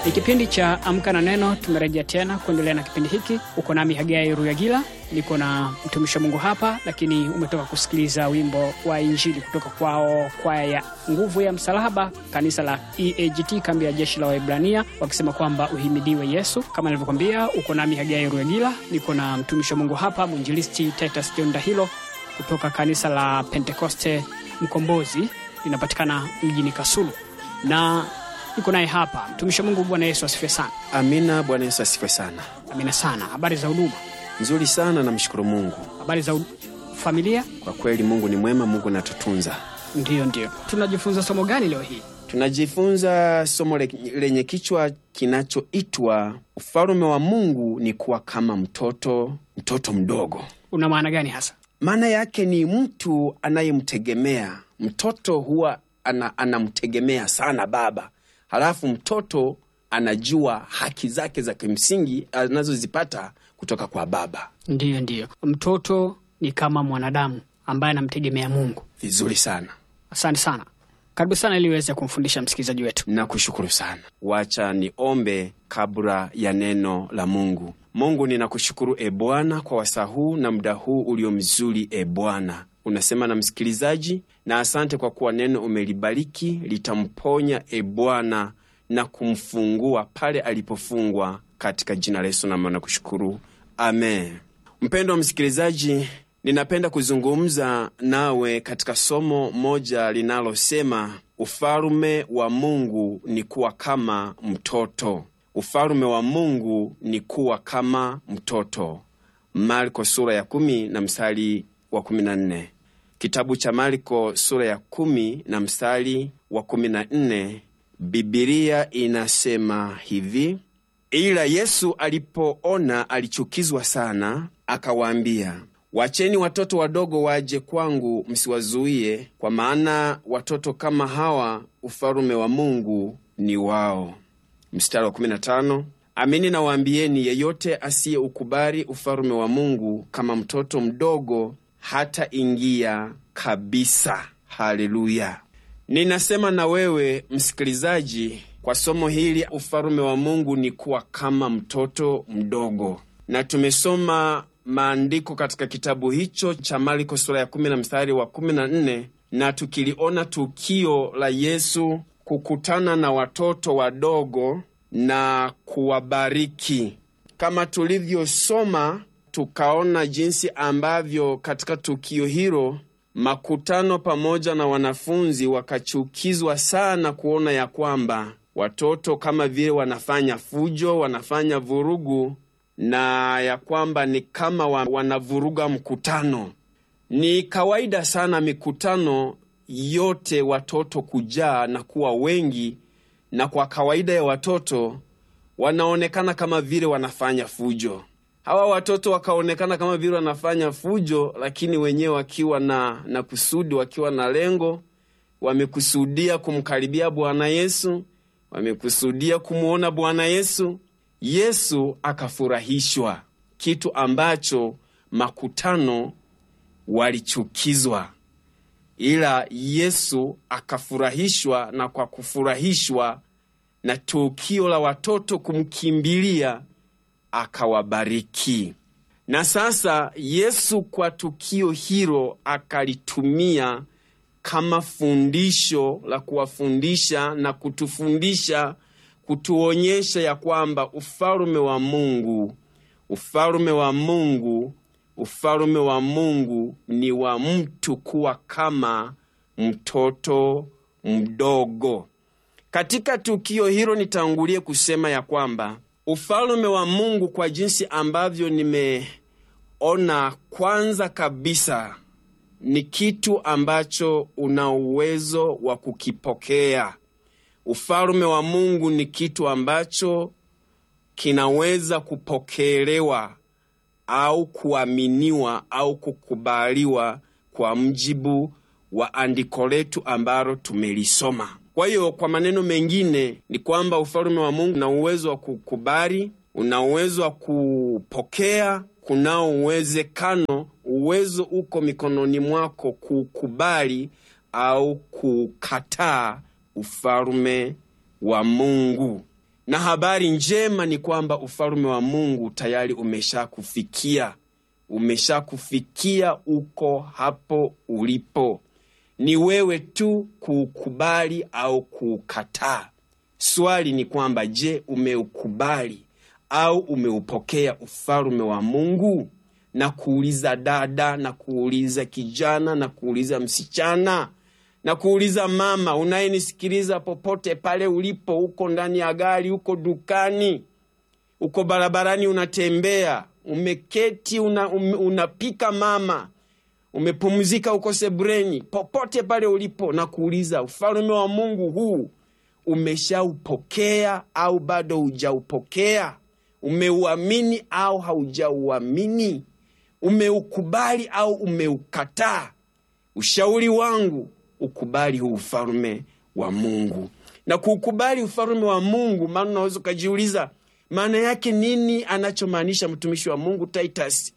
Ni kipindi cha Amka na Neno. Tumerejea tena kuendelea na kipindi hiki. Uko nami Hagai Ruyagila, niko na mtumishi wa Mungu hapa, lakini umetoka kusikiliza wimbo wa Injili kutoka kwao kwaya ya Nguvu ya Msalaba, kanisa la EAGT, kambi ya jeshi la Waebrania, wakisema kwamba uhimidiwe Yesu. Kama nilivyokwambia, uko nami Hagai Ruyagila, niko na mtumishi wa Mungu hapa, mwinjilisti Titus John Dahilo kutoka kanisa la Pentekoste Mkombozi, linapatikana mjini Kasulu na niko naye hapa mtumishi wa Mungu. Bwana Yesu asifiwe sana. Amina. Bwana Yesu asifiwe sana. Amina sana. Habari za huduma? Nzuri sana, namshukuru Mungu. Habari za familia? Kwa kweli Mungu ni mwema, Mungu anatutunza. Ndiyo, ndiyo. Tunajifunza somo gani leo hii? Tunajifunza somo le, lenye kichwa kinachoitwa ufalume wa Mungu ni kuwa kama mtoto, mtoto mdogo. Una maana gani hasa? Maana yake ni mtu anayemtegemea mtoto, huwa ana, anamtegemea sana baba, halafu mtoto anajua haki zake za kimsingi anazozipata kutoka kwa baba. Ndiyo, ndiyo. Mtoto ni kama mwanadamu ambaye anamtegemea Mungu. Vizuri sana, Asante sana, karibu sana ili uweze kumfundisha msikilizaji wetu. nakushukuru sana. Wacha niombe kabla ya neno la Mungu. Mungu, ninakushukuru e Bwana kwa wasaa huu na muda huu ulio mzuri. E Bwana, unasema na msikilizaji, na asante kwa kuwa neno umelibariki litamponya e Bwana na kumfungua pale alipofungwa, katika jina la Yesu nami nakushukuru, amen. Mpendo wa msikilizaji, ninapenda kuzungumza nawe katika somo moja linalosema ufalume wa Mungu ni kuwa kama mtoto. Ufalume wa Mungu ni kuwa kama mtoto. Marko sura ya kumi na mstari wa kumi na nne. Kitabu cha Marko sura ya kumi na mstari wa kumi na nne, Bibilia inasema hivi: ila Yesu alipoona alichukizwa sana, akawaambia, wacheni watoto wadogo waje kwangu, msiwazuie, kwa maana watoto kama hawa ufalume wa Mungu ni wao. Mstari wa 15, amini nawaambieni, yeyote asiyeukubali ufalume wa Mungu kama mtoto mdogo hata ingia kabisa. Haleluya! Ninasema na wewe msikilizaji, kwa somo hili ufalume wa Mungu ni kuwa kama mtoto mdogo, na tumesoma maandiko katika kitabu hicho cha Marko sura ya kumi na mstari wa kumi na nne na tukiliona tukio la Yesu kukutana na watoto wadogo na kuwabariki. Kama tulivyosoma, tukaona jinsi ambavyo katika tukio hilo makutano pamoja na wanafunzi wakachukizwa sana kuona ya kwamba watoto kama vile wanafanya fujo, wanafanya vurugu, na ya kwamba ni kama wa- wanavuruga mkutano. Ni kawaida sana mikutano yote watoto kujaa na kuwa wengi, na kwa kawaida ya watoto wanaonekana kama vile wanafanya fujo. Hawa watoto wakaonekana kama vile wanafanya fujo, lakini wenyewe wakiwa na, na kusudi, wakiwa na lengo, wamekusudia kumkaribia Bwana Yesu, wamekusudia kumwona Bwana Yesu. Yesu akafurahishwa, kitu ambacho makutano walichukizwa, ila Yesu akafurahishwa, na kwa kufurahishwa na tukio la watoto kumkimbilia akawabariki. Na sasa Yesu kwa tukio hilo akalitumia kama fundisho la kuwafundisha na kutufundisha, kutuonyesha ya kwamba ufalume wa Mungu, ufalume wa Mungu, ufalume wa Mungu ni wa mtu kuwa kama mtoto mdogo. Katika tukio hilo nitangulie kusema ya kwamba ufalume wa Mungu kwa jinsi ambavyo nimeona, kwanza kabisa ni kitu ambacho una uwezo wa kukipokea. Ufalume wa Mungu ni kitu ambacho kinaweza kupokelewa au kuaminiwa au kukubaliwa kwa mjibu wa andiko letu ambalo tumelisoma. Kwa hiyo kwa maneno mengine ni kwamba ufalume wa Mungu una uwezo wa kukubali, una uwezo wa kupokea, kunao uwezekano, uwezo uko mikononi mwako kukubali au kukataa ufalume wa Mungu. na habari njema ni kwamba ufalme wa Mungu tayari umeshakufikia, umeshakufikia, uko hapo ulipo. Ni wewe tu kuukubali au kuukataa. Swali ni kwamba je, umeukubali au umeupokea ufalme wa Mungu? Na kuuliza dada, na kuuliza kijana, na kuuliza msichana, na kuuliza mama unayenisikiliza popote pale ulipo, uko ndani ya gari, uko dukani, uko barabarani, unatembea, umeketi, una, um, unapika mama, umepumzika, uko sebreni, popote pale ulipo, na kuuliza ufalme wa Mungu huu umeshaupokea au bado hujaupokea? Umeuamini au haujauamini? Umeukubali au umeukataa? Ushauri wangu ukubali huu ufalme wa Mungu. Na kuukubali ufalme wa Mungu, maana unaweza ukajiuliza maana yake nini, anachomaanisha mtumishi wa Mungu Titus.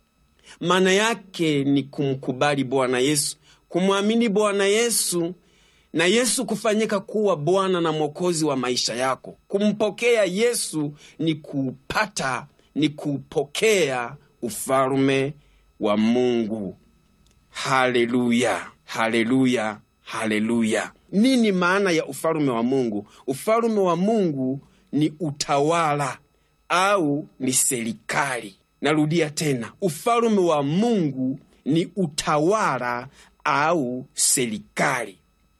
Maana yake ni kumkubali Bwana Yesu, kumwamini Bwana Yesu na Yesu kufanyika kuwa Bwana na Mwokozi wa maisha yako. Kumpokea Yesu ni kuupata, ni kuupokea ufalme wa Mungu. Haleluya, haleluya, haleluya! Nini maana ya ufalme wa Mungu? Ufalme wa Mungu ni utawala au ni serikali. Narudia tena, ufalme wa Mungu ni utawala au serikali.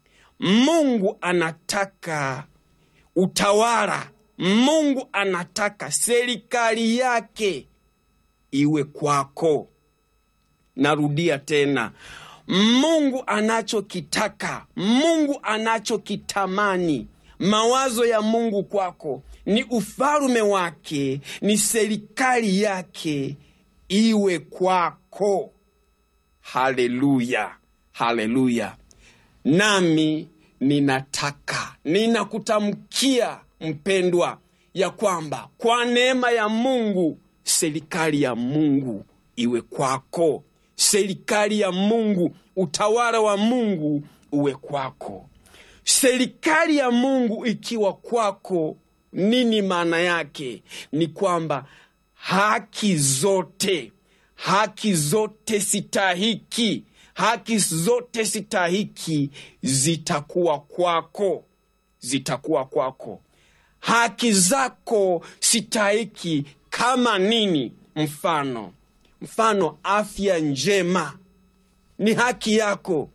Mungu anataka utawala, Mungu anataka serikali yake iwe kwako. Narudia tena, Mungu anachokitaka, Mungu anachokitamani, mawazo ya Mungu kwako ni ufalme wake, ni serikali yake iwe kwako. Haleluya, haleluya! Nami ninataka ninakutamkia mpendwa, ya kwamba kwa neema ya Mungu serikali ya Mungu iwe kwako, serikali ya Mungu, utawala wa Mungu uwe kwako. Serikali ya Mungu ikiwa kwako, nini maana yake? Ni kwamba haki zote, haki zote sitahiki haki zote sitahiki zitakuwa kwako, zitakuwa kwako. Haki zako sitahiki kama nini? Mfano, mfano afya njema ni haki yako,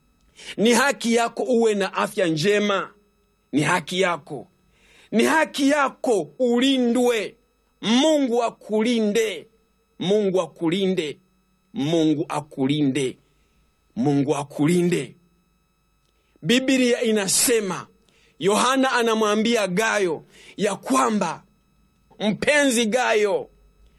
ni haki yako uwe na afya njema, ni haki yako, ni haki yako ulindwe. Mungu akulinde, Mungu akulinde, Mungu akulinde. Mungu akulinde. Biblia inasema, Yohana anamwambia Gayo ya kwamba mpenzi Gayo,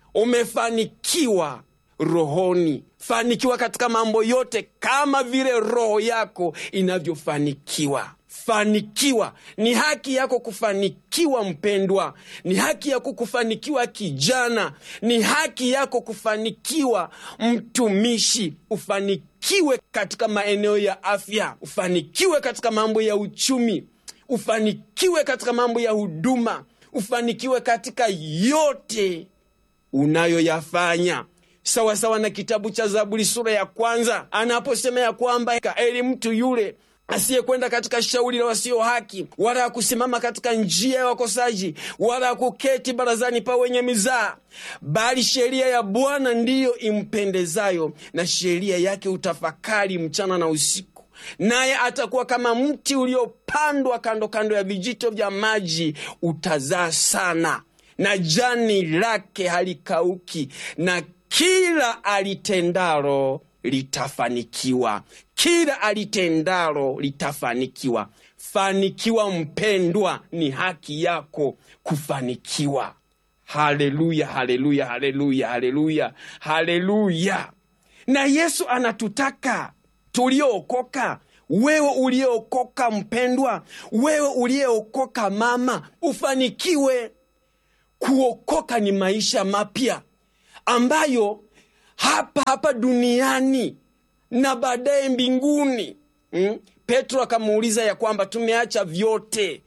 umefanikiwa rohoni, fanikiwa katika mambo yote kama vile roho yako inavyofanikiwa. Fanikiwa, ni haki yako kufanikiwa mpendwa, ni haki yako kufanikiwa kijana, ni haki yako kufanikiwa mtumishi, ufanikiwe katika maeneo ya afya, ufanikiwe katika mambo ya uchumi, ufanikiwe katika mambo ya huduma, ufanikiwe katika yote unayoyafanya sawasawa na kitabu cha Zaburi sura ya kwanza anaposema ya kwamba eli mtu yule asiyekwenda katika shauri la wasio haki, wala hakusimama katika njia ya wakosaji, wala hakuketi barazani pa wenye mizaa, bali sheria ya Bwana ndiyo impendezayo, na sheria yake utafakari mchana na usiku. Naye atakuwa kama mti uliopandwa kando kando ya vijito vya maji, utazaa sana, na jani lake halikauki, na kila alitendalo litafanikiwa kila alitendalo litafanikiwa. Fanikiwa mpendwa, ni haki yako kufanikiwa. Haleluya, haleluya, haleluya, haleluya, haleluya! Na Yesu anatutaka tuliookoka, wewe uliyeokoka mpendwa, wewe uliyeokoka mama, ufanikiwe. Kuokoka ni maisha mapya ambayo hapa hapa duniani na baadaye mbinguni. Mm? Petro akamuuliza ya kwamba tumeacha vyote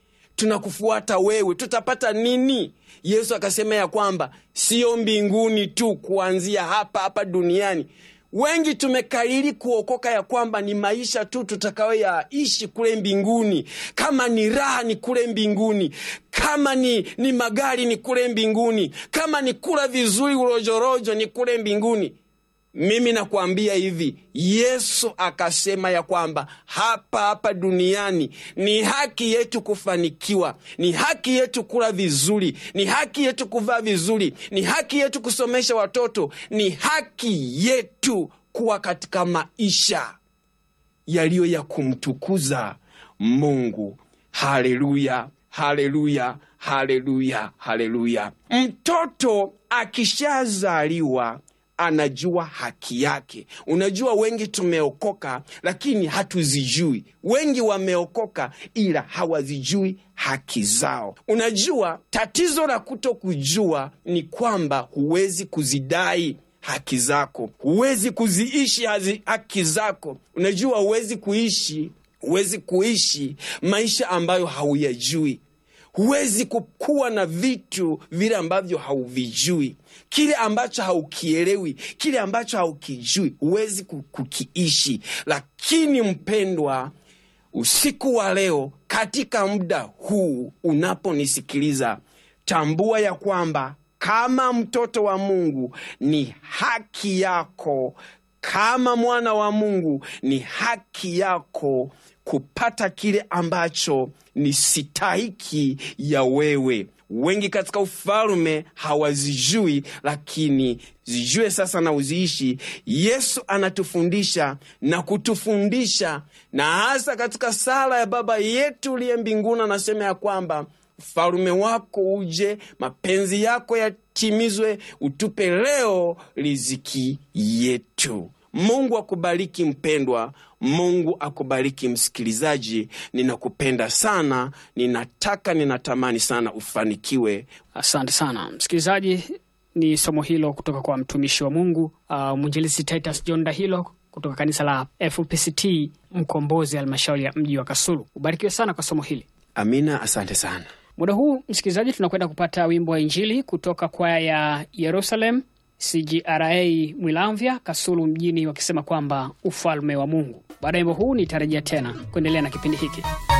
tunakufuata wewe, tutapata nini? Yesu akasema ya kwamba sio mbinguni tu, kuanzia hapa hapa duniani wengi tumekariri kuokoka ya kwamba ni maisha tu tutakayoyaishi kule mbinguni. Kama ni raha ni kule mbinguni, kama ni, ni magari ni kule mbinguni, kama ni kula vizuri urojorojo ni kule mbinguni. Mimi nakwambia hivi, Yesu akasema ya kwamba hapa hapa duniani ni haki yetu kufanikiwa, ni haki yetu kula vizuri, ni haki yetu kuvaa vizuri, ni haki yetu kusomesha watoto, ni haki yetu kuwa katika maisha yaliyo ya kumtukuza Mungu. Haleluya, haleluya, haleluya, haleluya! Mtoto akishazaliwa anajua haki yake. Unajua, wengi tumeokoka lakini hatuzijui. Wengi wameokoka ila hawazijui haki zao. Unajua, tatizo la kuto kujua ni kwamba huwezi kuzidai haki zako, huwezi kuziishi hazi haki zako. Unajua, huwezi kuishi huwezi kuishi maisha ambayo hauyajui huwezi kuwa na vitu vile ambavyo hauvijui, kile ambacho haukielewi, kile ambacho haukijui, huwezi kukiishi. Lakini mpendwa, usiku wa leo, katika muda huu unaponisikiliza, tambua ya kwamba kama mtoto wa Mungu ni haki yako, kama mwana wa Mungu ni haki yako kupata kile ambacho ni sitahiki ya wewe. Wengi katika ufalme hawazijui, lakini zijue sasa na uziishi. Yesu anatufundisha na kutufundisha, na hasa katika sala ya Baba yetu uliye mbinguni, anasema ya kwamba ufalume wako uje, mapenzi yako yatimizwe, utupe leo riziki yetu. Mungu akubariki mpendwa. Mungu akubariki msikilizaji. Ninakupenda sana, ninataka ninatamani sana ufanikiwe. Asante sana msikilizaji, ni somo hilo kutoka kwa mtumishi wa Mungu uh, mwinjilisi Titus John Dahilo kutoka kanisa la FPCT Mkombozi, halmashauri ya mji wa Kasulu. Ubarikiwe sana kwa somo hili. Amina, asante sana. Muda huu msikilizaji, tunakwenda kupata wimbo wa Injili kutoka kwaya ya Yerusalem CGRA Mwilamvya Kasulu mjini, wakisema kwamba ufalme wa Mungu. Baada ya wimbo huu nitarejea tena kuendelea na kipindi hiki.